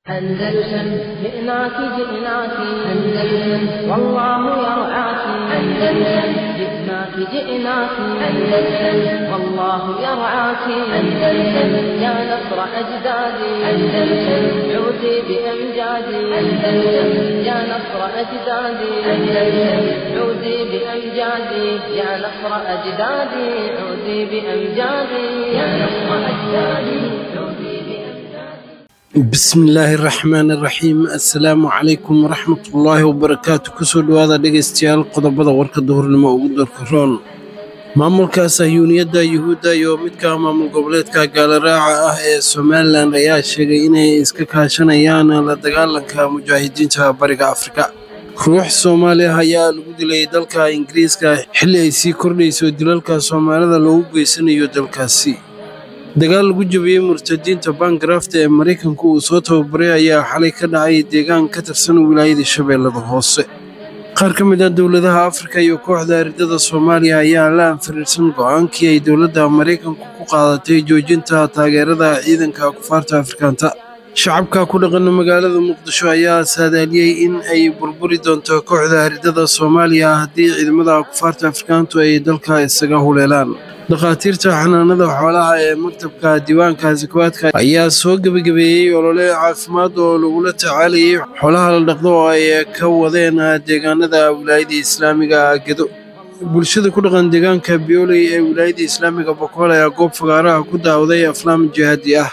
أندلسن جئناك جئناك أندلسن والله يرعاك أندلسن جئناك جئناك أندلسن والله يرعاك أندلسن يا نصر أجدادي أندلسن عودي بأمجادي أندلسن يا نصر أجدادي أندلسن عودي بأمجادي يا نصر أجدادي عودي بأمجادي يا نصر أجدادي عودي بأمجادي bismillaahi raxmaan iraxiim assalaamu calaykum waraxmatullaahi wabarakaatu kusoo dhowaada dhegaystayaal qodobada warka duhurnimo ugu doorka roon maamulka sahyuuniyadda yuhuudda iyo midka maamul goboleedka gaalaraaca ah ee somalilan ayaa sheegay inay iska kaashanayaan la dagaalanka mujaahidiinta bariga afrika ruux soomaali ah ayaa lagu dilay dalka ingiriiska xilli ay sii kordhayso dilalka soomaalida loogu geysanayo dalkaasi dagaal lagu jabiyey murtadiinta bangarafta ee maraykanku uu soo tababaray ayaa xalay ka dhacay deegaan ka tirsan wilaayada shabeellada hoose qaar ka mid ah dowladaha afrika iyo kooxda ardada soomaaliya ayaa la anfariirsan go'aankii ay dowladda maraykanku ku qaadatay joojinta taageerada ciidanka kufaarta afrikaanta shacabka ku dhaqan magaalada muqdisho ayaa saadaaliyey in ay burburi doonto kooxda ardada soomaaliya haddii ciidamada kufaarta afrikaantu ay dalka isaga huleelaan dhakhaatiirta xanaanada xoolaha ee maktabka diiwaanka sakawaadka ayaa soo gebagabeeyey olole caafimaad oo lagula tacaalayay xoolaha la dhaqdo oo ay ka wadeen deegaanada wilaayada islaamiga gedo bulshada ku dhaqan deegaanka bioley ee wilaayada islaamiga bokool ayaa goob fagaaraha ku daawaday aflaam jihaadi ah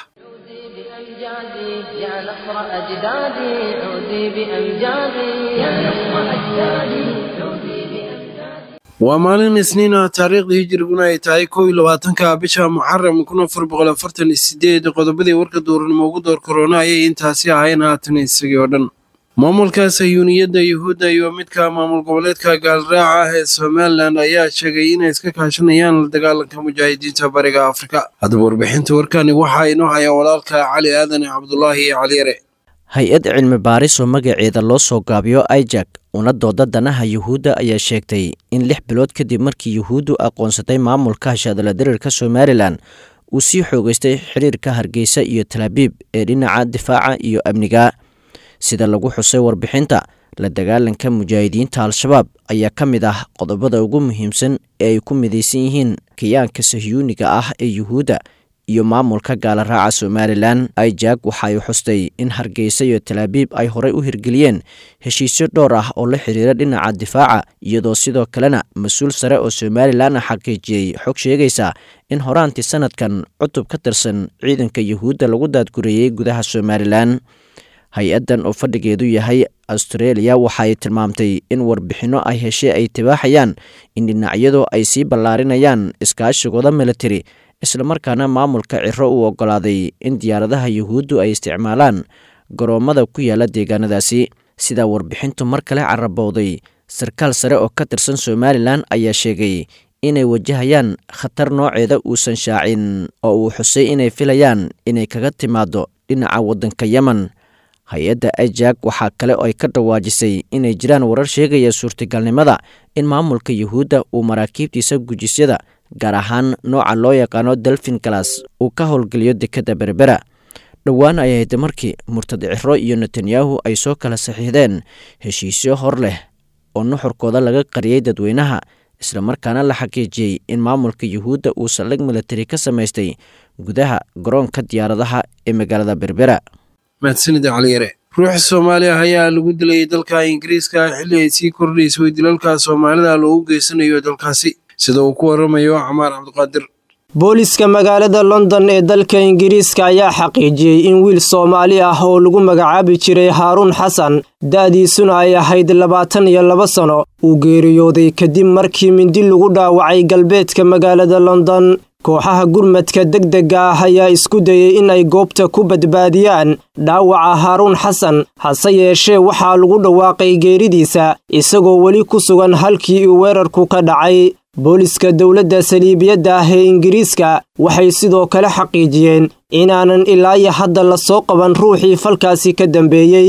بأمجادي يا نصر أجدادي عودي بأمجادي يا نصر أجدادي عودي بأمجادي waa maalin isniin ah taariikhdii hijiriguna ay tahay kow iyo labaatanka bisha muxaram kun afar boqol afartan iyo sideed qodobadii warka duurnimo ugu door korona ayay intaasi ahayn haatan isagii oo dhan maamulka sahyuuniyadda yuhuudda iyo midka maamul goboleedka gaalraaca ah ee somalilan ayaa sheegay inay iska kaashanayaan la dagaalanka mujaahidiinta bariga afrika haddaba warbixinta warkani waxaa inoo haya walaalka cali aadan cabdulaahi cali yare hay-ad cilmi baaris oo magaceeda loo soo gaabiyo ijak una dooda danaha yuhuudda ayaa sheegtay in lix bilood kadib markii yuhuuddu aqoonsatay maamulka hashadala diriirka somalilan uu sii xoogeystay xiriirka hargeysa iyo talaabiib ee dhinaca difaaca iyo amniga sida lagu xusay warbixinta la dagaalanka mujaahidiinta al-shabaab ayaa ka mid ah qodobada ugu muhiimsan ee ay ku midaysan yihiin kiyaanka sahyuuniga ah ee yuhuudda iyo maamulka gaalaraaca somalilan ijak waxa ay xustay in hargeysa iyo talaabiib ay horey u hirgeliyeen heshiisyo dhowr ah oo la xiriira dhinaca difaaca iyadoo sidoo kalena mas-uul sare oo somalilan xaqiijiyey xog sheegaysa in horaantii sanadkan cutub ka tirsan ciidanka yuhuudda lagu daadgureeyey gudaha somalilan hay-addan oo fadhigeedu yahay austreeliya waxa ay tilmaamtay in warbixinno ay heshay ay tibaaxayaan in dhinacyadu ay sii ballaarinayaan iskaashigooda militari islamarkaana maamulka ciro uu oggolaaday in diyaaradaha yuhuuddu ay isticmaalaan garoommada ku yaala deegaanadaasi sidaa warbixintu mar kale carabowday sarkaal sare oo ka tirsan somalilan ayaa sheegay inay wajahayaan khatar nooceeda uusan shaacin oo uu xusay inay filayaan inay kaga timaado dhinaca waddanka yemen hay-adda ijak waxaa kale oo ay ka dhawaajisay inay jiraan warar sheegaya suurtagalnimada in maamulka yuhuudda uu maraakiibtiisa gujisyada gaar ahaan nooca loo yaqaano delfin galas uu ka howlgeliyo dekadda berbera dhowaan ay ahayd markii murtad ciro iyo netanyahu ay soo kala saxiixdeen heshiisyo hor leh oo nuxurkooda laga qariyey dadweynaha islamarkaana la xaqiijiyey in maamulka yuhuudda uu saldhig militari ka samaystay gudaha garoonka diyaaradaha ee magaalada berbera mahadsanida caliyare ruux soomaali ah ayaa lagu dilay dalka ingiriiska xilli ay sii kordhayso dilalka soomaalida loogu geysanayo dalkaasi sida uu ku waramayo camaar cabdiqaadir booliska magaalada london ee dalka ingiriiska ayaa xaqiijiyey in wiil soomaali ah oo lagu magacaabi jiray haaruun xasan da'diisuna ay ahayd labaatan iyo laba sano uu geeriyooday kadib markii mindi lagu dhaawacay galbeedka magaalada london kooxaha gurmadka degdega ah ayaa isku dayey in ay goobta ku badbaadiyaan dhaawaca haaruun xasan hase yeeshee waxaa lagu dhawaaqay geeridiisa isagoo weli ku sugan halkii uu weerarku ka dhacay booliska dowladda saliibiyadda ah ee ingiriiska waxay sidoo kale xaqiijiyeen inaanan ilaa iyo hadda la soo qaban ruuxii falkaasi ka dambeeyey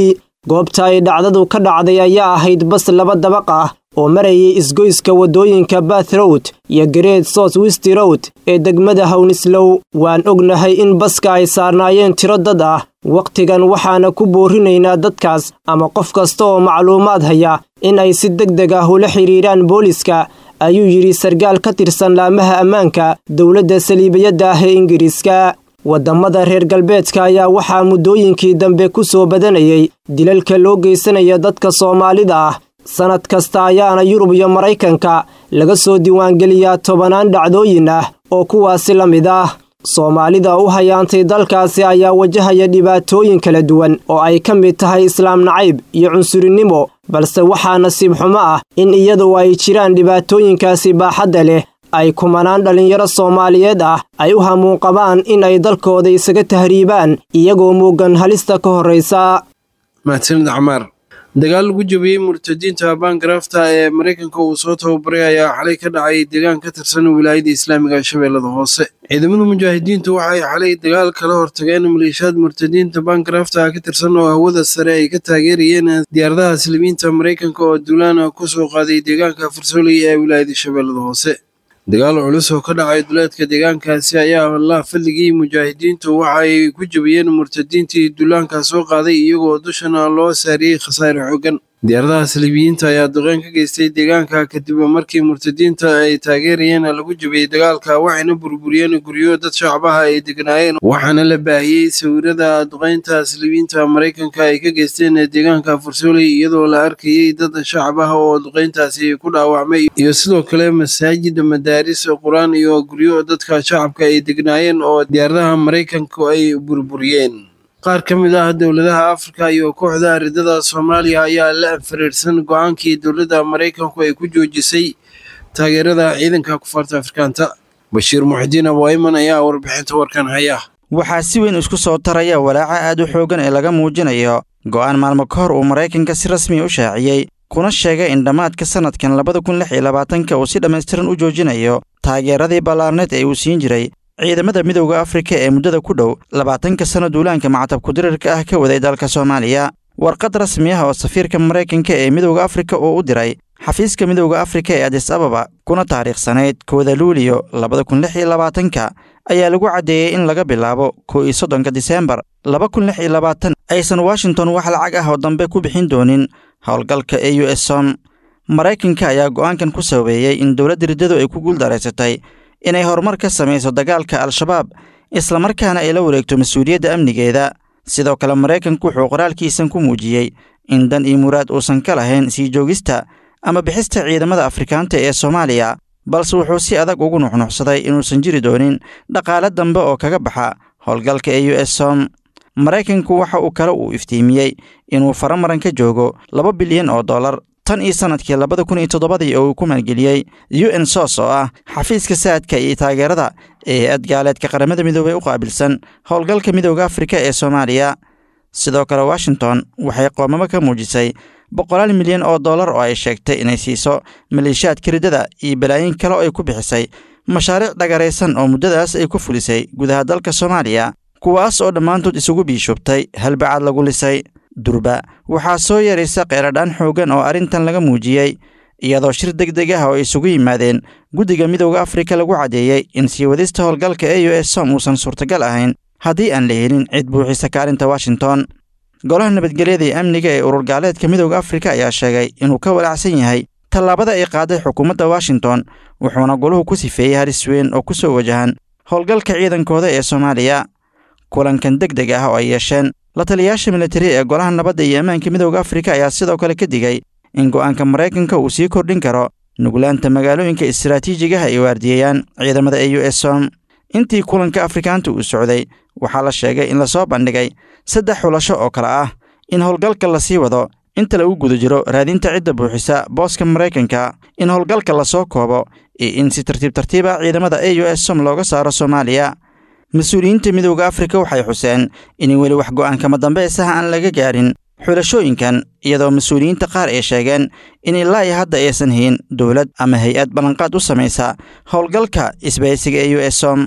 goobta ay dhacdadu ka dhacday ayaa ahayd bas laba dabaq ah oo marayay isgoyska waddooyinka bath rowd iyo gareed south west rowd ee degmada hownislow waan ognahay in baska ay saarnaayeen tiro dad ah wakhtigan waxaana ku boorinaynaa dadkaas ama qof kasta oo macluumaad haya in ay si deg deg ah ula xidhiidhaan booliska ayuu yidhi sarkaal ka tirsan laamaha ammaanka dowladda saliibiyadda ah ee ingiriiska waddamada reer galbeedka ayaa waxaa muddooyinkii dambe ku soo badanayay dilalka loo geysanaya dadka soomaalida ah sannad kasta ayaana yurub iyo maraykanka laga soo diiwaangeliyaa tobanaan dhacdooyin ah oo kuwaasi la mid ah soomaalida u hayaantay dalkaasi ayaa wajahaya dhibaatooyin kala duwan oo ay ka mid tahay islaam nacayb iyo cunsurinimo balse waxaa nasiib xumo ah in iyadoo ay jiraan dhibaatooyinkaasi baaxadda leh ay kumanaan dhallinyaro soomaaliyeed ah ay u hamuun qabaan in ay dalkooda isaga tahriibaan iyagoo muugan halista ka horraysa mahadsanid camaar dagaal lagu jabiyey murtadiinta baangarafta ee maraykanka uu soo tababaray ayaa xalay ka dhacay deegaan ka tirsan wilaayada islaamiga shabeellada hoose ciidamada mujaahidiintu waxay xalay dagaal kala hortageen maleeshiyaad murtadiinta baangarafta ka tirsan oo hawada sare ay ka taageerayeen diyaaradaha silimiinta maraykanka oo duulaana ku soo qaaday deegaanka farsooley ee wilaayada shabeellada hoose dagaal culus oo ka dhacay duleedka deegaankaasi ayaa allah fadligii mujaahidiintu waxa ay ku jabiyeen murtadiintii duulaanka soo qaaday iyagoo dushana loo saariyey khasaare xooggan diyaaradaha saliibiyiinta ayaa duqeyn ka geystay deegaanka kadib markii murtadiinta ay taageerayeen lagu jabiyey dagaalka waxayna burburiyeen guryo dad shacbaha ay degnaayeen waxaana la baahiyey sawirada duqeynta saliibiyiinta maraykanka ay ka geysteen deegaanka farsooley iyadoo la arkayey dad shacbaha oo duqeyntaasi ku dhaawacmay iyo sidoo kale masaajid madaaris qur-aan iyo guryo dadka shacabka ay degnaayeen oo diyaaradaha maraykanku ay burburiyeen qaar ka mid ah dowladaha afrika iyo kooxda ridada soomaaliya ayaa la anfariirsan go-aankii dowladda maraykanku ay ku joojisay taageerada ciidanka kufaarta afrikaanta bashiir muxidiin abwayman ayaa warbixinta warkan haya waxaa si weyn isku soo taraya walaaca aad u xooggan ee laga muujinayo go'aan maalmo ka hor uu maraykanka si rasmiya u shaaciyey kuna sheegay in dhammaadka sannadkan labada kun lix iyo labaatanka uu si dhammaystiran u joojinayo taageeradii ballaarneed ee uu siin jiray ciidamada midowda afrika ee muddada ku dhow labaatanka sanno duulaanka macatabku dirirka ah ka waday dalka soomaaliya warqad rasmi ah oo safiirka maraykanka ee midowda afrika uu u diray xafiiska midowda afrika ee adis ababa kuna taariikhsanayd kooda luuliyo labada kun lix iyo labaatanka ayaa lagu caddeeyey in laga bilaabo kow iyo soddonka diseembar laba kun lix iyo labaatan aysan washington wax lacag ah oo dambe ku bixin doonin howlgalka e u s som maraykanka ayaa go'aankan ku sabeeyey in dowladda riddadu ay ku guuldaraysatay inay horumar ka samayso dagaalka al-shabaab islamarkaana ay la wareegto mas-uuliyadda amnigeeda sidoo kale maraykanku wuxuu qoraalkiisan ku muujiyey in dan iyo muraad uusan ka lahayn sii joogista ama bixista ciidamada afrikaanta ee soomaaliya balse wuxuu si adag ugu nuxnuxsaday inuusan jiri doonin dhaqaale dambe oo kaga baxa howlgalka e u s som maraykanku waxa uu kale uu iftiimiyey inuu faramaran ka joogo laba bilyan oo dollar tan iyo sannadkii labada kun iyo toddobadii oo uu ku maalgeliyey u n sos oo ah xafiiska saadka iyo taageerada ee hay-ad gaaleedka qaramada midoobey u qaabilsan howlgalka midowda afrika ee soomaaliya sidoo kale washington waxay qoomamo ka muujisay boqolaal milyan oo dollar oo ay sheegtay inay siiso maleeshiyaadka riddada iyo balaayin kale oo ay ku bixisay mashaariic dhagaraysan oo muddadaas ay ku fulisay gudaha dalka soomaaliya kuwaas oo dhammaantood isugu biishubtay halbacaad lagu lisay durba waxaa soo yaraysa qeeradhaan xooggan oo arrintan laga muujiyey iyadoo shir deg deg ah oo ay isugu yimaadeen guddiga midowda afrika lagu caddeeyey in sii wadista howlgalka e u s som uusan suurtagal ahayn haddii aan la helin cid buuxisa kaalinta washington golaha nabadgelyada iyo amniga ee urur gaaleedka midowda afrika ayaa sheegay inuu ka walaacsan yahay tallaabada ay qaaday xukuumadda washington wuxuuna goluhu ku sifeeyey halis weyn oo ku soo wajahan howlgalka ciidankooda ee soomaaliya kulankan deg deg ah oo ay yeesheen la taliyayaasha militari ee golaha nabadda iyo ammaanka midowda afrika ayaa sidoo kale ka digay in go'aanka maraykanka uu sii kordhin karo nuglaanta magaalooyinka istaraatiijigaha ay waardiyeeyaan ciidamada e u s som intii kulanka afrikaanta uu socday waxaa la sheegay in lasoo bandhigay saddex xulasho oo kale ah in howlgalka lasii wado inta lagu guda jiro raadinta cidda buuxisa booska maraykanka in howlgalka lasoo koobo iyo in si tartiib tartiiba ciidamada e u s som looga saaro soomaaliya mas-uuliyiinta midowda afrika waxay xuseen in weli wax go'aankama dambaysaha aan laga gaarin xulashooyinkan iyadoo mas-uuliyiinta qaar ay sheegeen in ilaa iyo hadda aysan hayn dowlad ama hay-ad ballanqaad u samaysa howlgalka isbaysiga e u s som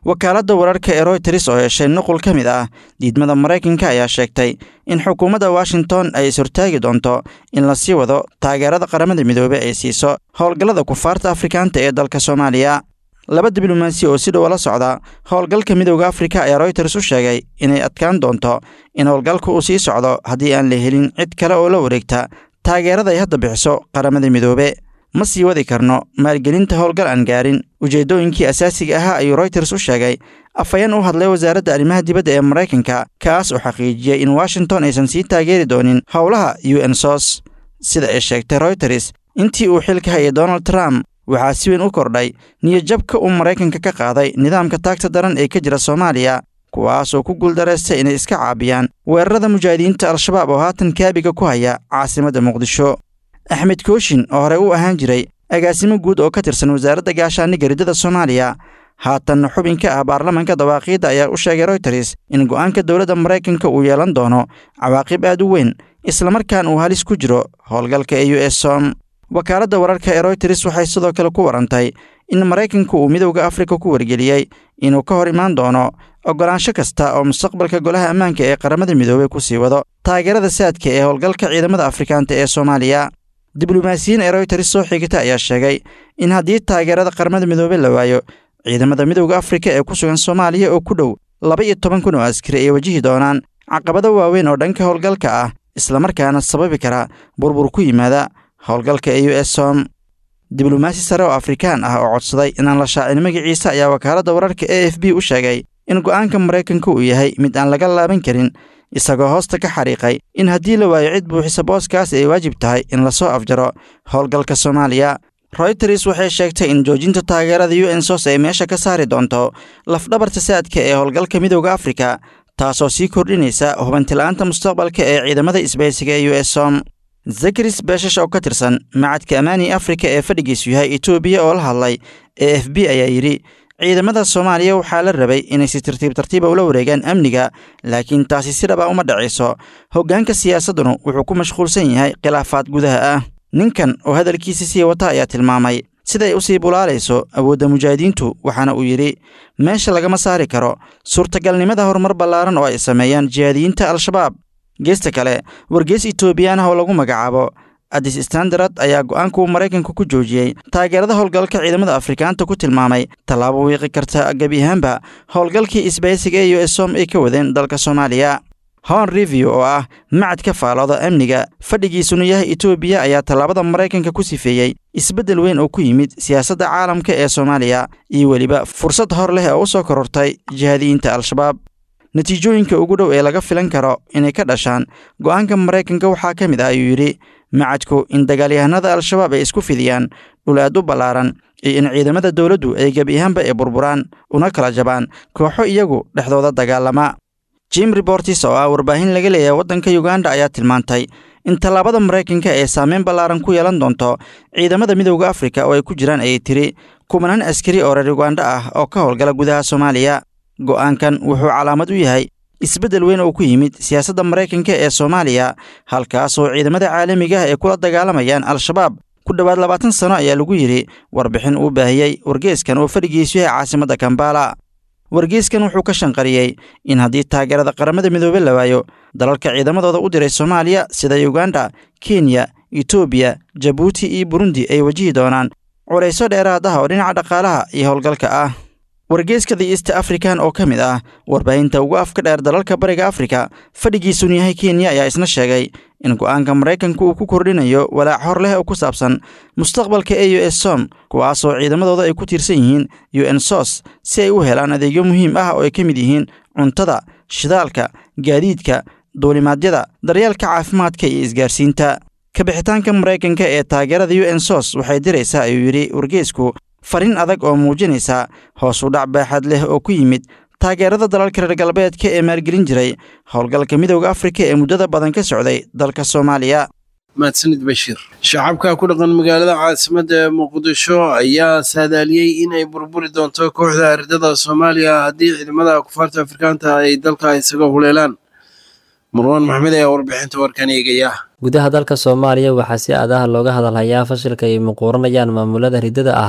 wakaaladda wararka ee royters oo heshay nuqul ka mid ah diidmada maraykanka ayaa sheegtay in xukuumadda washington ay is-hortaagi doonto in la sii wado taageerada qaramada midoobey ay siiso howlgallada kufaarta afrikaanta ee dalka soomaaliya laba diblomaasi oo si dhow la socda howlgalka midowda afrika ayaa royters u sheegay inay adkaan doonto in howlgalka uu sii socdo haddii aan la helin cid kale oo la wareegta taageerada ay hadda bixiso qaramada midoobe ma sii wadi karno maalgelinta howlgal aan gaarin ujeeddooyinkii asaasiga ahaa ayuu royters u sheegay afhayeen u hadlay wasaaradda arrimaha dibadda ee maraykanka kaas oo xaqiijiyey in washington aysan sii taageeri doonin howlaha u n sos sida ay sheegtay royters intii uu xilka hayay donald trump waxaa si weyn u kordhay niyadjabka uu maraykanka ka qaaday nidaamka taagta daran ee ka jira soomaaliya kuwaasoo ku guuldareystay inay iska caabiyaan weerarada mujaahidiinta al-shabaab oo haatan kaabiga ku haya caasimadda muqdisho axmed kooshin oo horey u ahaan jiray agaasimo guud oo ka tirsan wasaaradda gaashaaniga riddada soomaaliya haatanna xubin ka ah baarlamanka dawaaqiidda ayaa u sheegay royters in go'aanka dowladda maraykanka uu yeelan doono cawaaqib aad u weyn islamarkaan uu halis ku jiro howlgalka ee u s som wakaaladda wararka ee royters waxay sidoo kale ku warantay in maraykanku uu midowda afrika ku wargeliyey inuu ka hor imaan doono oggolaansho kasta oo mustaqbalka golaha ammaanka ee qaramada midoobey ku sii wado taageerada saadka ee howlgalka ciidamada afrikaanta ee soomaaliya diblomaasiyiin ee royters soo xigata ayaa sheegay in haddii taageerada qaramada midoobey la waayo ciidamada midowda afrika ee ku sugan soomaaliya oo ku dhow laba iyo toban kun oo askari ay wajihi doonaan caqabado waaweyn oo dhanka howlgalka ah islamarkaana sababi kara burbur ku yimaada howlgalka ee u s som diblomaasi sare oo afrikaan ah oo codsaday inaan la shaacin magaciisa ayaa wakaaladda wararka a f b u sheegay in go'aanka maraykanka uu yahay mid aan laga laaban karin isagoo hoosta ka xariiqay in haddii la waayo cid buuxisa booskaas ay waajib tahay in lasoo afjaro howlgalka soomaaliya royters waxay sheegtay in joojinta taageerada u n sos ay meesha ka saari doonto lafdhabarta saadka ee howlgalka midowda afrika taasoo sii kordhinaysa hubantila'aanta mustaqbalka ee ciidamada isbaysiga ee u s som zakaris beeshash oo ka tirsan macadka amaani afrika ee fadhigiisu yahay etoobiya oo la hadlay e f b ayaa yidhi ciidamada soomaaliya waxaa la rabay inay si tartiib tartiiba ula wareegaan amniga laakiin taasi si dhaba uma dhacayso hoggaanka siyaasaddunu wuxuu ku mashquulsan yahay khilaafaad gudaha ah ninkan oo hadalkiisa sii wata ayaa tilmaamay siday u sii bulaalayso awoodda mujaahidiintu waxaana uu yidhi meesha lagama saari karo suurtagalnimada horumar ballaaran oo ay sameeyaan jihaadiyiinta al-shabaab geesta kale wargees etoobiyaan ah oo lagu magacaabo adis standard ayaa go'aankuu maraykanka ku joojiyey taageerada howlgalka ciidamada afrikaanta ku tilmaamay tallaabo wiiqi karta gebi ahaanba howlgalkii isbaysiga ee u s som ay ka wadeen dalka soomaaliya hon review oo ah macad ka faalooda amniga fadhigiisuna yahay etoobiya ayaa tallaabada maraykanka ku sifeeyey isbeddel weyn oo ku yimid siyaasadda caalamka ee soomaaliya iyo weliba fursad hor leh oo u soo korortay jihaadiyiinta al-shabaab natiijooyinka ugu dhow ee laga filan karo inay ka dhashaan go'aanka maraykanka waxaa ka mid ah ayuu yidhi macadku in dagaalyahanada al-shabaab ay isku fidiyaan dhul aad u ballaaran iyo in ciidamada dowladdu ay gebi ahaanba ay burburaan una kala jabaan kooxo iyagu dhexdooda dagaalama jim rebortis oo ah warbaahin laga leeyahay waddanka yuganda ayaa tilmaantay in tallaabada maraykanka ee saameyn ballaaran ku yeelan doonto ciidamada midowda afrika oo ay ku jiraan ayay tiri kumanaan askari oo reer yuganda ah oo ka howlgala gudaha soomaaliya go'aankan wuxuu calaamad u yahay isbeddel weyn oo ku yimid siyaasadda maraykanka ee soomaaliya halkaas oo ciidamada caalamiga ah ay kula dagaalamayaan al-shabaab ku dhowaad labaatan sano ayaa lagu yidhi warbixin uu baahiyey wargeeskan oo fadhigiisu yahay caasimadda kambala wargeeskan wuxuu ka shanqariyey in haddii taageerada qaramada midoobe la waayo dalalka ciidamadooda u diray soomaaliya sida yuganda kenya etoobiya jabuuti iyo burundi ay wajihi doonaan culayso dheeraad ah oo dhinaca dhaqaalaha iyo howlgalka ah wargeeska the east african oo ka mid ah warbaahinta ugu afka dheer dalalka bariga afrika fadhigiisunu yahay kenya ayaa isna sheegay in go'aanka maraykanka uu ku kordhinayo walaac hor leh oo ku saabsan mustaqbalka e u s som kuwaasoo ciidamadooda ay ku tiirsan yihiin u n sos si ay u helaan adeegyo muhiim ah oo ay ka mid yihiin cuntada shidaalka gaadiidka duulimaadyada daryeelka caafimaadka iyo isgaarsiinta kabixitaanka maraykanka ee taageerada u n sos waxay diraysaa ayuu yidhi wargeesku fariin adag oo muujinaysa hoos u dhac baaxad leh oo ku yimid taageerada dalalka reer galbeedka ee maalgelin jiray howlgalka midowda afrika ee muddada badan ka socday dalka soomaaliya mahadsanid bashiir shacabka ku dhaqan magaalada caasimadda ee muqdisho ayaa saadaaliyey in ay burburi doonto kooxda ardada soomaaliya haddii ciidamada kufaarta afrikaanta ay dalka isaga huleelaan marwaan maxmed ayaa warbixinta warkan eegaya gudaha dalka soomaaliya waxaa si aadaha looga hadalhayaa fashilka ay muquuranayaan maamulada riddada ah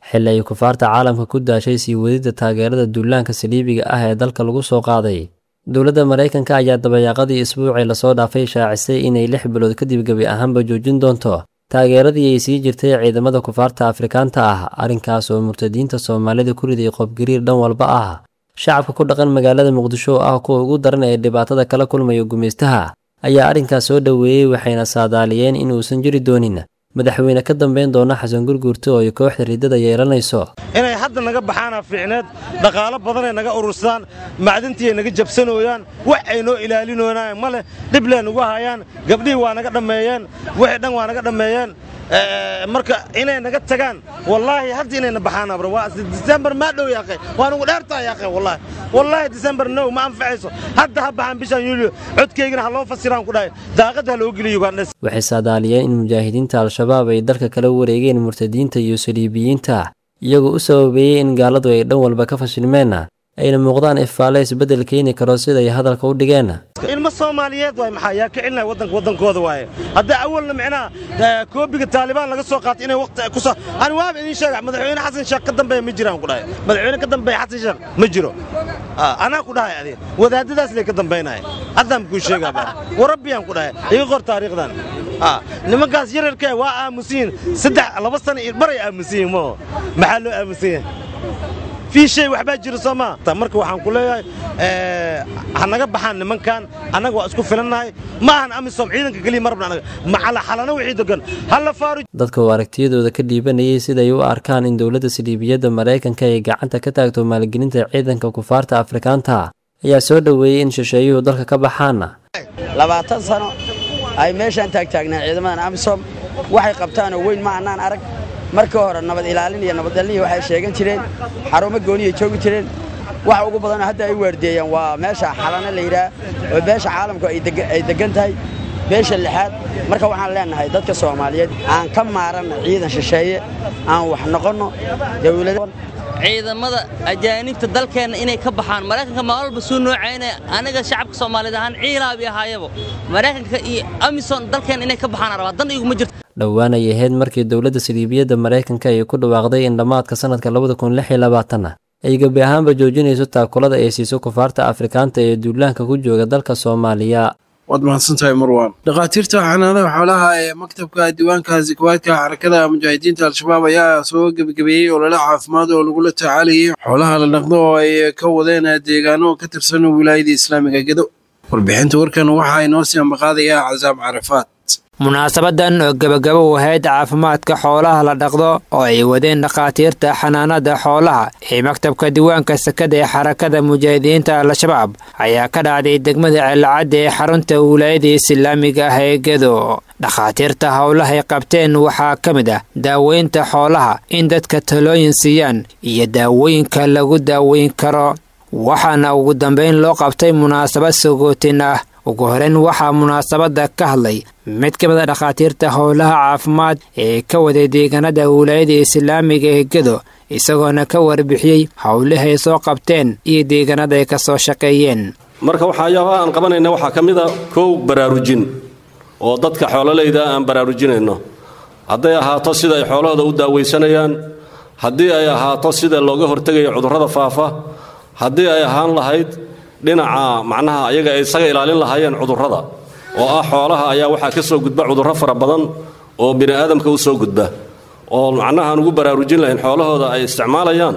xilli ay kufaarta caalamka ku daashay sii wadidda taageerada duulaanka saliibiga ah ee dalka lagu soo qaaday dowladda maraykanka ayaa dabayaaqadii isbuucii lasoo dhaafay shaacisay inay lix bilood kadib gebi ahaanba joojin doonto taageeradii ay sii jirtay ciidamada kufaarta afrikaanta ah arrinkaas oo murtadiinta soomaalida ku riday qobgariir dhan walba ah shacabka ku dhaqan magaalada muqdisho oo ah kuwa ugu daran ee dhibaatada kala kulmaya gumaystaha ayaa arrinkaas soo dhoweeyey waxayna saadaaliyeen inuusan jiri doonin madaxweyne ka dambeyn doona xasan gurguurta oo ay kooxda riddada yeelanayso inay hadda naga baxaana fiicneed dhaqaalo badanay naga urursadaan macdintiiay naga jabsanooyaan wax ay noo ilaalinooyaan ma leh dhiblee nagu hayaan gabdhihii waa naga dhammeeyeen wixii dhan waa naga dhammeeyeen marka inay naga tagaan wallaahi hadda inayna baxaana bro waa disembar maa dhow yaaqe waa nugu dheertaa yaaqe wallaahi wallaahi disembar no ma anfacayso hadda ha baxaan bishan yuulyo codkaygana ha loo fasiraan ku dhahay daaqadda ha loo geliyo ugandhes waxay saadaaliyeen in mujaahidiinta al-shabaab ay dalka kala wareegeen murtadiinta iyo saliibiyiinta iyagoo u sababeeyey in gaaladu ay dhan walba ka fashilmeen ayna muuqdaan ifaale isbeddel keeni karo siday hadalka u dhigeen ilmo soomaaliyeed waay maxaa yaa ka celinaya waddanka waddankooda waaye hadda awalna micnaha koobiga taalibaan laga soo qaatay inay waqti ku soo ani waaba idiin sheega madaxweyne xasan sheekh ka dambeeya ma jiraan ku dhahay madaxweyne ka dambeeya xasan sheekh ma jiro anaa ku dhahay adiga wadaadadaas lay ka dambaynaya haddaan kuu sheegaa baa warabbiyaan ku dhahay iga qor taariikhdan nimankaas yararkee waa aamusan yihin saddex laba sana iyo baray aamusan yihin moo maxaa loo aamusan yahay fii shay waxbaa jira soo maa marka waxaan ku leeyahay ha naga baxaan nimankan annaga waa isku filannahay ma ahan amisom ciidanka keliya marabna anaga macala xalana wixii degan hala faaru dadka uu aragtiyadooda ka dhiibanayay siday u arkaan in dowladda saliibiyadda maraykanka ay gacanta ka taagto maalgelinta ciidanka kufaarta afrikaanta ayaa soo dhoweeyey in shisheeyuhu dalka ka baxaan labaatan sano ay meeshaan taagtaagnaan ciidamadan amisom waxay qabtaanoo weyn ma annaan arag markii hore nabad ilaalin iyo nabaddalnihi waxay sheegan jireen xarumo gooniyay joogi jireen waxa ugu badanoo hadda ay waardeeyaan waa meesha xalana la yidhaah oo beesha caalamku ay deggan tahay beesha lixaad marka waxaan leennahay dadka soomaaliyeed aan ka maaranna ciidan shisheeye aan wax noqonno dawlada ciidamada ajaanibta dalkeenna inay ka baxaan maraykanka maalin walba suu noocaynaya aniga shacabka soomaaliyeed ahaan ciilaabi ahaayaba maraykanka iyo amison dalkeenna inay ka baxaan rabaa dan iguma jirto dhowaan ay ahayd markii dowladda saliibiyadda maraykanka ay ku dhawaaqday in dhammaadka sannadka labada kun lix iyo labaatanna ay gebi ahaanba joojinayso taakulada ay siiso kufaarta afrikaanta ee duulaanka ku jooga dalka soomaaliya waad mahadsantahay marwan dhakhaatiirta xanaanada xoolaha ee maktabka diiwaanka zakawaadka xarakada mujaahidiinta al-shabaab ayaa soo gebagabeeyey olole caafimaad oo lagula tacaalayay xoolaha la dhaqdo oo ay ka wadeen deegaano ka tirsan wilaayada islaamiga gedo warbixinta warkan waxaa inoo sii ambaqaadayaa casaab carafaad munaasabadan oo gebagabo u ahayd caafimaadka xoolaha la dhaqdo oo ay wadeen dhakhaatiirta xanaanada xoolaha ee maktabka diiwaanka sakada ee xarakada mujaahidiinta al-shabaab ayaa ka dhacday degmada ceelacadda ee xarunta wilaayada islaamiga ah ee gedo dhakhaatiirta howlahay qabteen waxaa ka mid ah daaweynta xoolaha in dadka talooyin siiyaan iyo daawooyinka lagu daaweyn karo waxaana ugu dambeyn loo qabtay munaasabad sagootin ah ugu horeyn waxaa munaasabadda ka hadlay mid ka mid a dhakhaatiirta howlaha caafimaad ee ka waday deegaanada wilaayada islaamiga ee gedo isagoona ka warbixiyey howlahay soo qabteen iyo deegaanada ay ka soo shaqeeyeen marka waxaayaaba aan qabanayna waxaa ka mid a kow baraarujin oo dadka xoololeyda aan baraarujinayno hadday ahaato sida ay xoolahooda u daawaysanayaan haddii ay ahaato sida looga hortegayo cudurrada faafa haddii ay ahaan lahayd dhinaca macnaha ayaga ay isaga ilaalin lahaayeen cudurrada oo ah xoolaha ayaa waxaa ka soo gudba cudurro fara badan oo bini aadamka u soo gudba oo macnaha aan ugu baraarujin lahayn xoolahooda ay isticmaalayaan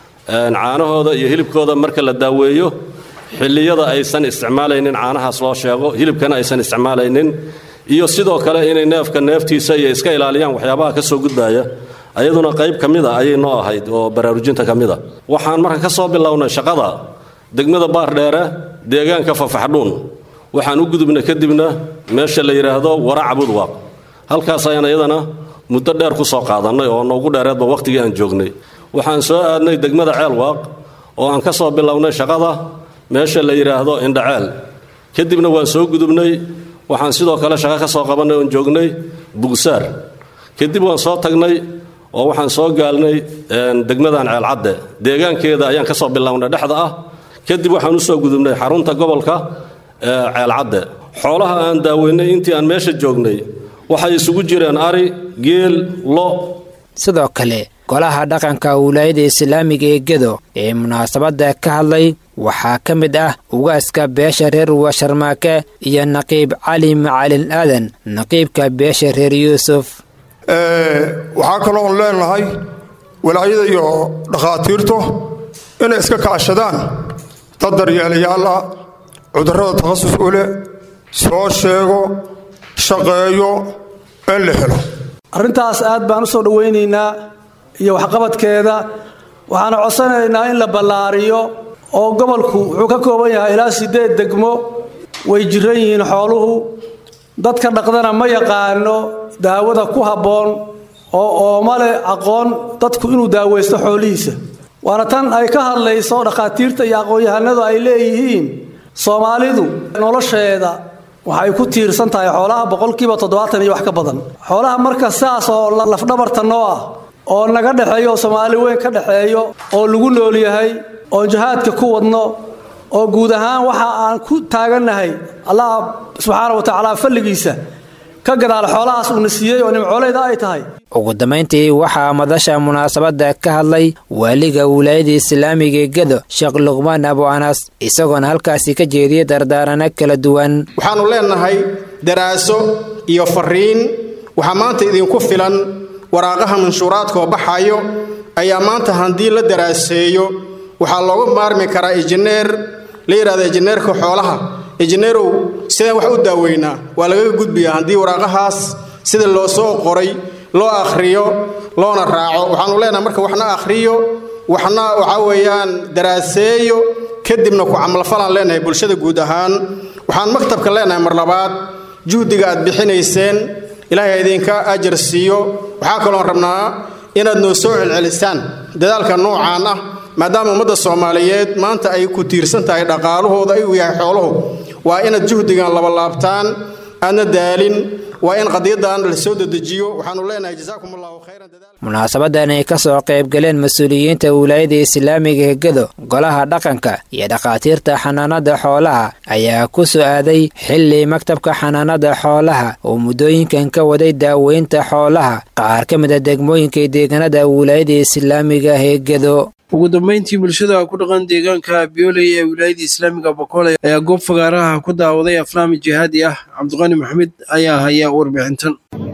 caanahooda iyo hilibkooda marka la daaweeyo xilliyada aysan isticmaalaynin caanahaas loo sheego hilibkana aysan isticmaalaynin iyo sidoo kale inay neefka neeftiisa iyo iska ilaaliyaan waxyaabaha ka soo gudbaya ayaduna qayb ka mida ayay noo ahayd oo baraarujinta ka mida waxaan marka ka soo bilownay shaqada degmada baardheere deegaanka fafaxdhuun waxaan u gudubnay kadibna meesha la yidhaahdo waraaca budwaaq halkaas ayaan iyadana muddo dheer ku soo qaadannay oo noogu dheereedba wakhtigii aan joognay waxaan soo aadnay degmada ceelwaaq oo aan ka soo bilownay shaqada meesha la yidhaahdo indhaceel kadibna waan soo gudubnay waxaan sidoo kale shaqo ka soo qabannay oon joognay bugsaar kadib waan soo tagnay oo waxaan soo gaalnay degmadan ceelcadde deegaankeeda ayaan ka soo bilownay dhexda ah kadib waxaan u soo gudubnay xarunta gobolka ceelcadde xoolaha aan daaweynay intii aan meesha joognay waxay isugu jireen ari geel lo sidoo kale golaha dhaqanka wilaayada islaamiga ee gedo ee munaasabadda ka hadlay waxaa ka mid ah ugaaska beesha reer washarmaake iyo naqiib cali macalin aadan naqiibka beesha reer yuusuf waxaa kaloon leenahay walaayada iyo dhakhaatiirtu inay iska kaashadaan dad daryeelayaal ah cudurrada takhasus u leh soo sheego shaqeeyo in la helo arrintaas aad baan u soo dhowaynaynaa iyo waxqabadkeeda waxaana codsanaynaa in la ballaariyo oo gobolku wuxuu ka kooban yahay ilaa siddeed degmo way jiran yihiin xooluhu dadka dhaqdana ma yaqaano daawada ku habboon oo ooma leh aqoon dadku inuu daawaysto xoolihiisa waana tan ay ka hadlayso dhakhaatiirta iyo aqoon-yahanadu ay leeyihiin soomaalidu nolosheeda waxay ku tiirsan tahay xoolaha boqolkiiba toddobaatan iyo wax ka badan xoolaha marka sidaas oo lafdhabarta noo ah oo naga dhexeeyo oo soomaali weyn ka dhexeeyo oo lagu nool yahay oon jihaadka ku wadno oo guud ahaan waxa aan ku taagannahay allah subxaana wa tacaala falligiisa ka gadaal xoolahaas uuna siiyey oo nimcooleyda ay tahay ugu dambayntii waxaa madasha munaasabadda ka hadlay waaliga wilaayada islaamiga ee gedo sheekh luqmaan abu anas isagoona halkaasi ka jeediyay dardaarano kala duwan waxaannu leennahay daraaso iyo fariin waxaa maanta idinku filan waraaqaha manshuuraadkaoo baxayo ayaa maanta haddii la daraaseeyo waxaa looga maarmi karaa injineer la yidhahda injineerka xoolaha injineerow sidaan wax u daaweynaa waa lagaga gudbiyaa haddii waraaqahaas sida loo soo qoray loo akhriyo loona raaco waxaannu leenahay marka waxna akhriyo waxna waxaa weeyaan daraaseeyo kadibna ku camalfalaan leenahay bulshada guud ahaan waxaan maktabka leenahay mar labaad juhdiga aad bixinayseen ilaahay idinka ajar siiyo waxaa kaloon rabnaa inaad noo soo celcelisaan dadaalka noocaan ah maadaama ummadda soomaaliyeed maanta ay ku tiirsan tahay dhaqaalahooda ayuu yahay xooluhu waa inaad juhdigan labalaabtaan aadna daalin waa in qadiyaddan la soo dedejiyo waxaannu leenahay jazaakum allahu khayran munaasabadan ay ka soo qaybgaleen mas-uuliyiinta wilaayada islaamiga ee gedo golaha dhaqanka iyo dhakhaatiirta xanaanada xoolaha ayaa ku soo aaday xilli maktabka xanaanada xoolaha oo muddooyinkan ka waday daaweynta xoolaha qaar ka mid a degmooyinka deegaanada wilaayada islaamiga ee gedo ugu dambeyntii bulshada ku dhaqan deegaanka bioley ee wilaayada islaamiga bokoole ayaa goob fagaaraha ku daawaday aflaami jihaadi ah cabdiqani maxamed ayaa haya warbixintan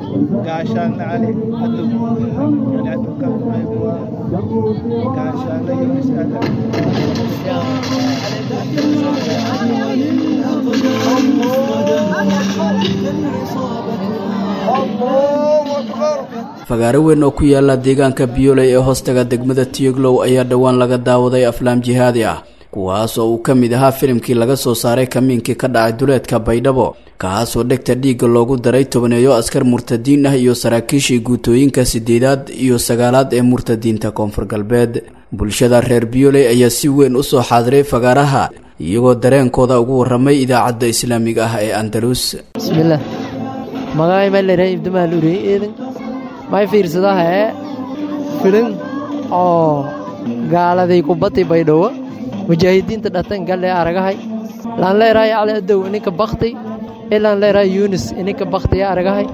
fagaaro weyn oo ku yaala deegaanka biyoley ee hoostaga degmada tiyoglow ayaa dhowaan laga daawaday aflaam jihaadi ah kuwaas oo uu ka mid ahaa filimkii laga soo saaray kamiinkii ka dhacay duleedka baydhabo kaasoo dhegta dhiigga loogu daray tobaneeyo askar murtadiin ah iyo saraakiishii guutooyinka sideedaad iyo sagaalaad ee murtadiinta koonfur galbeed bulshada reer biyoley ayaa si weyn usoo xaadiray fagaaraha iyagoo dareenkooda ugu waramay idaacadda islaamiga ah ee andalus bismillaah magacay malere ibdamaal urey eedan may fiirsadahae filin oo gaaladay kubati baydhowo mujaahidiinta dhatan galle aragahay laan leerahay cali adow ininka bakti ilaan leerahay yunis ininka baktiya aragahay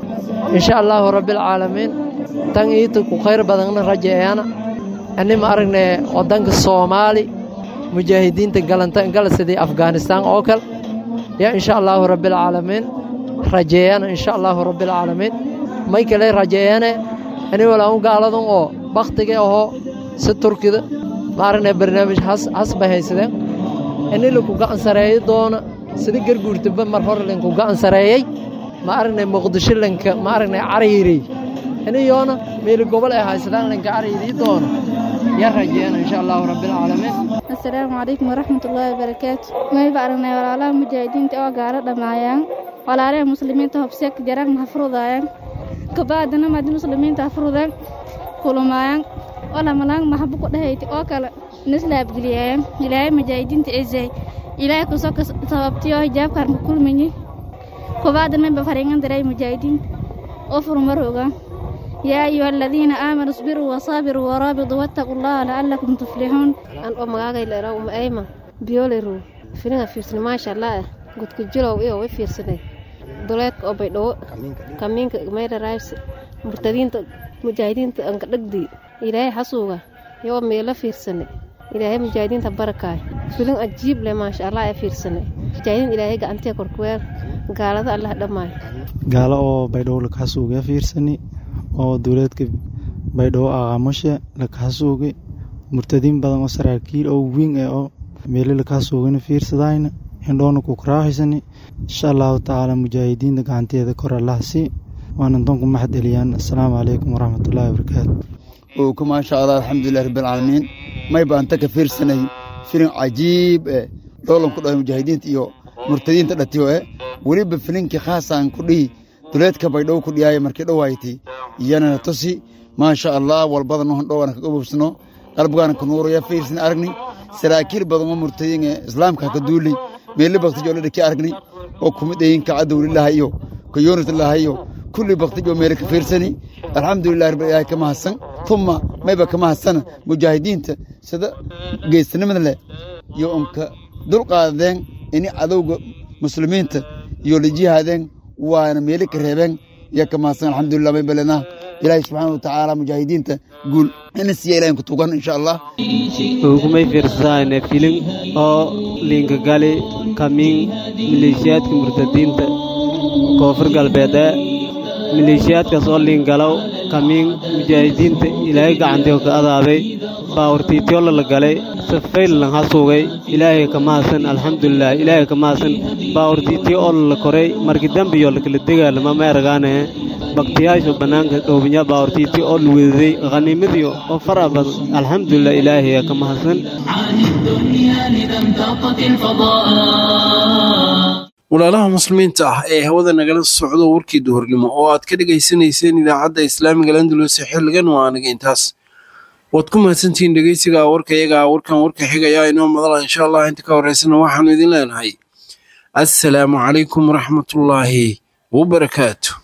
insha allaahu rabbilcaalamiin tan iita ku khayr badanna rajeeyana anima aragne waddanka soomaali mujaahidiinta gala sidii afghanistaan oo kale yaa insha allaahu rabbilcaalamiin rajeeyana insha allaahu rabbilcaalamiin may kale rajeeyane ani walaan gaaladan oo bakhtiga ahoo si turkida maaragna barnaamij has bay haysadeen ini laku gacan sareeyo doona sida garguurtaba mar hore linku gacan sareeyey ma aragnay muqdisho lanka ma aragnay cariiri iniyoona meeli gobol ay haysadaan lanka cariiri doona yaa rajeeyana insha allaahu rabbilcaalamiin asalaamu calaykum waraxmatullaahi wabarakaatu mayba aragnay walaalaha mujaahidiinta oo gaalo dhammaayaan walaalaha muslimiinta hobseek jaraan hafrudaayaan kabaadana madi muslimiinta hafrudan kulumaayaan walamalaan maxabu ku dhahayti oo kale nislaabgeliyaayan ilaahay mujaahidiinta ezay ilaahay kusoo sababtiyo hijaabkaan ku kulmayi kubaadana ba faringan daray mujaahidiinta oo furmarooga yaa ayuha aladiina aamanuu isbiruu wasaabiruu waraabituu wattaquu allaha la'allakum tuflixuun an oo magaagay leeraa uma ayma biyooleru filinga fiirsani maasha allah gudka jilow iyo way fiirsaday duleedka oo baydhawo kamiinka mayra raayse murtadiinta mujaahidiinta anka dhagdii ilaahay xasuuga yoo meelo fiirsane ilaahay mujaahidiinta barakaay filin ajiib leh maasha allah ee fiirsane mujaahidiin ilaahay gacantee korkuweel gaalada allah dhammaay gaalo oo baydhabo lakaxasuuga fiirsani oo dowlaedka baydhabo aqaamushe lakaxasuugay murtadiin badan oo saraakiil oo wiin eh oo meelo lakaxasuugana fiirsadayna indhoona ku karaaxaysani insha allahu tacaala mujaahidiinta gacanteeda kor allah si waana doonku maxad eliyaan assalaamu calaykum waraxmatullaahi wabarakaatu owka maasha allah alxamdulilah rabbilcaalamiin may baan ta ka fiirsanay filin cajiib eh dhoolan ku dhahay mujaahidiinta iyo murtadiinta dhatiyo eh weliba filinkii khaasaan ku dhihi duleedka baydhow ku dhiyaaya markii dhowaaytay iyanana tusi maasha allah walbada nohon dhowana kaga bubsano qalbigaana ka nuuraya fiirsan aragni saraakiil badan oo murtadiin ee islaamka ka duulay meelle baktijo la dhaki aragni oo kumid ayin ka cadowlilaha iyo ka yoonislaha iyo kulli baktijo meele ka fiirsani alxamdulilah rabbil ilaahi ka mahadsan tuma mayba ka mahadsana mujaahidiinta sida geesanimada leh iyo unka dulqaadeen ini cadowga muslimiinta iyo la jihaadeen waana meele ka reebeen iyo ka mahadsan alxamdulilah may balenaa ilaahay subxaana watacaala mujaahidiinta guul ina siiya ilahin ku tugan insha allah ugumay fiirsadayne filin oo liinkagali kamiin maleeshiyaadka murtadiinta koonfur galbeedee maleeshiyaadkaas oo liingalow kamiin mujaahidiinta ilaahay gacantii ka adaabay baawurtiityola la galay safayl lan hasuugay ilaahay ka mahadsan alxamdulilah ilaahay ka mahadsan baawurtiityo oo la koray markii dambiyo lakala degaalama ma eragaane baktiyaasha bannaanka dhoobinya baawurtiityo oo luwedaday khaniimadiyo oo fara badan alxamdulilah ilaahay ka mahadsan walaalaha muslimiinta ah ee hawada nagala socdo warkii duhurnimo oo aad ka dhegaysanayseen idaacadda islaamiga landulus xilligan waa aniga intaas waad ku mahadsantihiin dhegeysiga warka iyaga warkan warka xigaya inoo madala insha allah inta ka horeysana waxaanu idin leenahay assalaamu calaykum waraxmatullaahi wabarakaatu